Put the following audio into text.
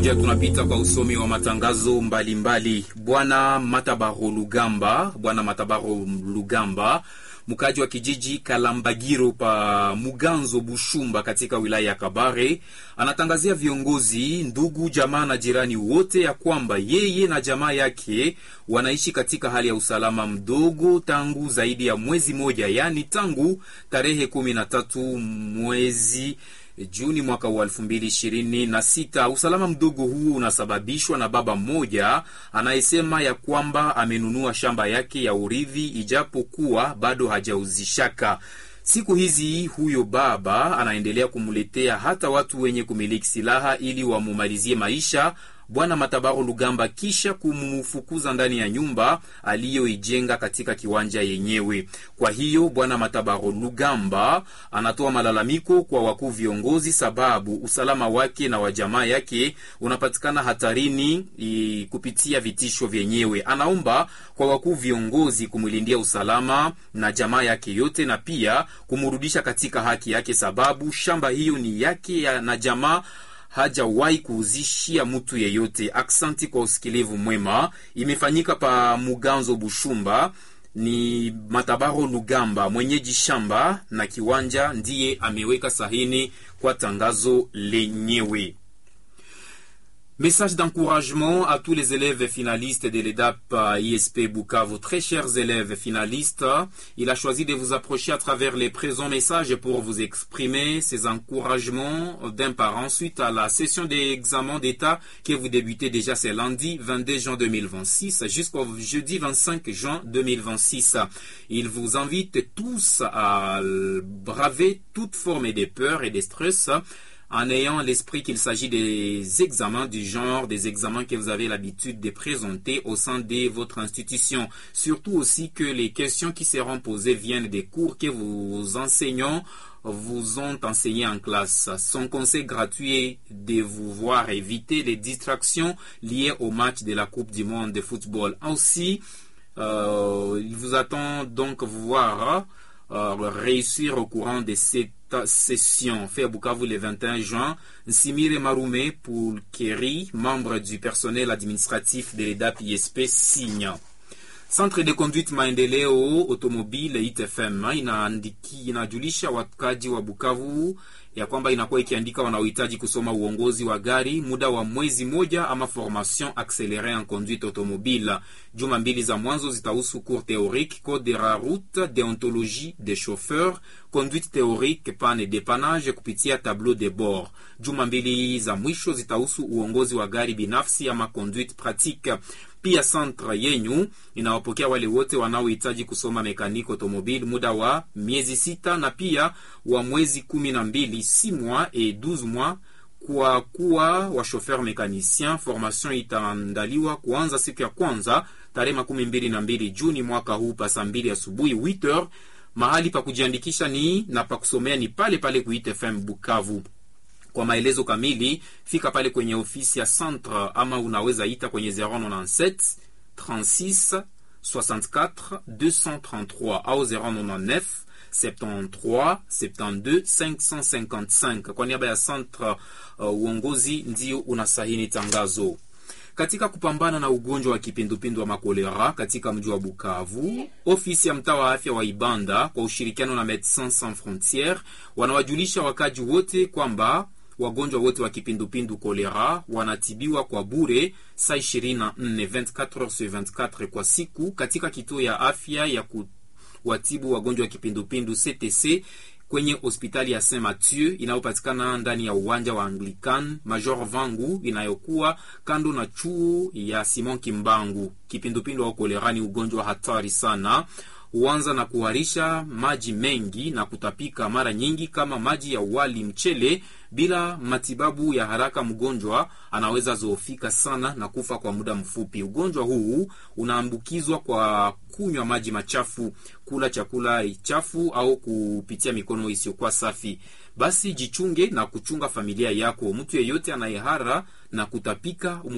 moja tunapita kwa usomi wa matangazo mbalimbali. Bwana Matabaro Lugamba, Bwana Matabaro Lugamba, mkaji wa kijiji Kalambagiro pa Muganzo Bushumba katika wilaya ya Kabare, anatangazia viongozi, ndugu, jamaa na jirani wote ya kwamba yeye na jamaa yake wanaishi katika hali ya usalama mdogo tangu zaidi ya mwezi moja, yaani tangu tarehe kumi na tatu mwezi Juni mwaka wa elfu mbili ishirini na sita. Usalama mdogo huu unasababishwa na baba mmoja anayesema ya kwamba amenunua shamba yake ya urithi ijapokuwa bado hajauzishaka. Siku hizi huyo baba anaendelea kumletea hata watu wenye kumiliki silaha ili wamumalizie maisha Bwana Matabaro Lugamba kisha kumfukuza ndani ya nyumba aliyoijenga katika kiwanja yenyewe. Kwa hiyo Bwana Matabaro Lugamba anatoa malalamiko kwa wakuu viongozi, sababu usalama wake na wa jamaa yake unapatikana hatarini i, kupitia vitisho vyenyewe. Anaomba kwa wakuu viongozi kumlindia usalama na jamaa yake yote, na pia kumrudisha katika haki yake, sababu shamba hiyo ni yake ya, na jamaa hajawahi kuuzishia mtu yeyote. Aksanti kwa usikilivu mwema. Imefanyika pa Muganzo Bushumba. Ni Matabaro Lugamba mwenyeji shamba na kiwanja ndiye ameweka sahini kwa tangazo lenyewe. Message d'encouragement à tous les élèves finalistes de l'EDAP ISP Bukavu. Très chers élèves finalistes, il a choisi de vous approcher à travers les présents messages pour vous exprimer ses encouragements d'un parent suite à la session d'examen d'État que vous débutez déjà ce lundi 22 juin 2026 jusqu'au jeudi 25 juin 2026. Il vous invite tous à braver toute forme de peur et de stress en ayant l'esprit qu'il s'agit des examens du genre, des examens que vous avez l'habitude de présenter au sein de votre institution. Surtout aussi que les questions qui seront posées viennent des cours que vos enseignants vous ont enseigné en classe. Son conseil gratuit est de vous voir éviter les distractions liées au match de la Coupe du Monde de football. Aussi, euh, il vous attend donc vous voir euh, réussir au courant de cette session fait à Bukavu le 21 juin. Nsimire Marume Poulkeri, membre du personnel administratif de l'EDAP ISP, signe. Centre de conduite maendeleo automobile ITFM inaandiki inajulisha wakaji wa Bukavu ya kwamba inakuwa ikiandika wanaohitaji kusoma uongozi wa gari muda wa mwezi moja ama formation accélérée en conduite automobile. Juma mbili za mwanzo zitahusu cours théorique, code de la route, déontologie des chauffeurs, conduite théorique, panne dépannage kupitia tableau de bord. Juma mbili za mwisho zitahusu uongozi wa gari binafsi ama conduite pratique. Pia centre yenyu inawapokea wale wote wanaohitaji kusoma mekaniki automobile muda wa miezi sita na pia wa mwezi kumi na mbili si mois et 12 mois kwa kuwa wa chauffeur mécanicien. Formation itaandaliwa kuanza siku ya kwanza tarehe makumi mbili na mbili Juni mwaka huu pa saa mbili asubuhi 8h. Mahali pa kujiandikisha ni na pa kusomea ni pale pale kuite FM Bukavu. Kwa maelezo kamili fika pale kwenye ofisi ya centre ama unaweza ita kwenye 097 36 64 233 au 099 73 72 555. Kwa niaba ya centre uh, uongozi ndio unasahini tangazo. Katika kupambana na ugonjwa wa kipindupindu wa makolera katika mji wa Bukavu, ofisi ya mtaa wa afya wa Ibanda kwa ushirikiano na Medecins Sans Frontieres wanawajulisha wakaji wote kwamba wagonjwa wote wa kipindupindu kolera wanatibiwa kwa bure saa 24 24 sur 24 kwa siku katika kituo ya afya ya kuwatibu wagonjwa wa kipindupindu CTC kwenye hospitali ya Saint Mathieu inayopatikana ndani ya uwanja wa Anglican Major Vangu inayokuwa kando na chuo ya Simon Kimbangu. Kipindupindu au kolera ni ugonjwa hatari sana huanza na kuharisha maji mengi na kutapika mara nyingi kama maji ya wali mchele. Bila matibabu ya haraka, mgonjwa anaweza zoofika sana na kufa kwa muda mfupi. Ugonjwa huu unaambukizwa kwa kunywa maji machafu, kula chakula chafu au kupitia mikono isiyokuwa safi. Basi jichunge na kuchunga familia yako. Mtu yeyote anayehara na kutapika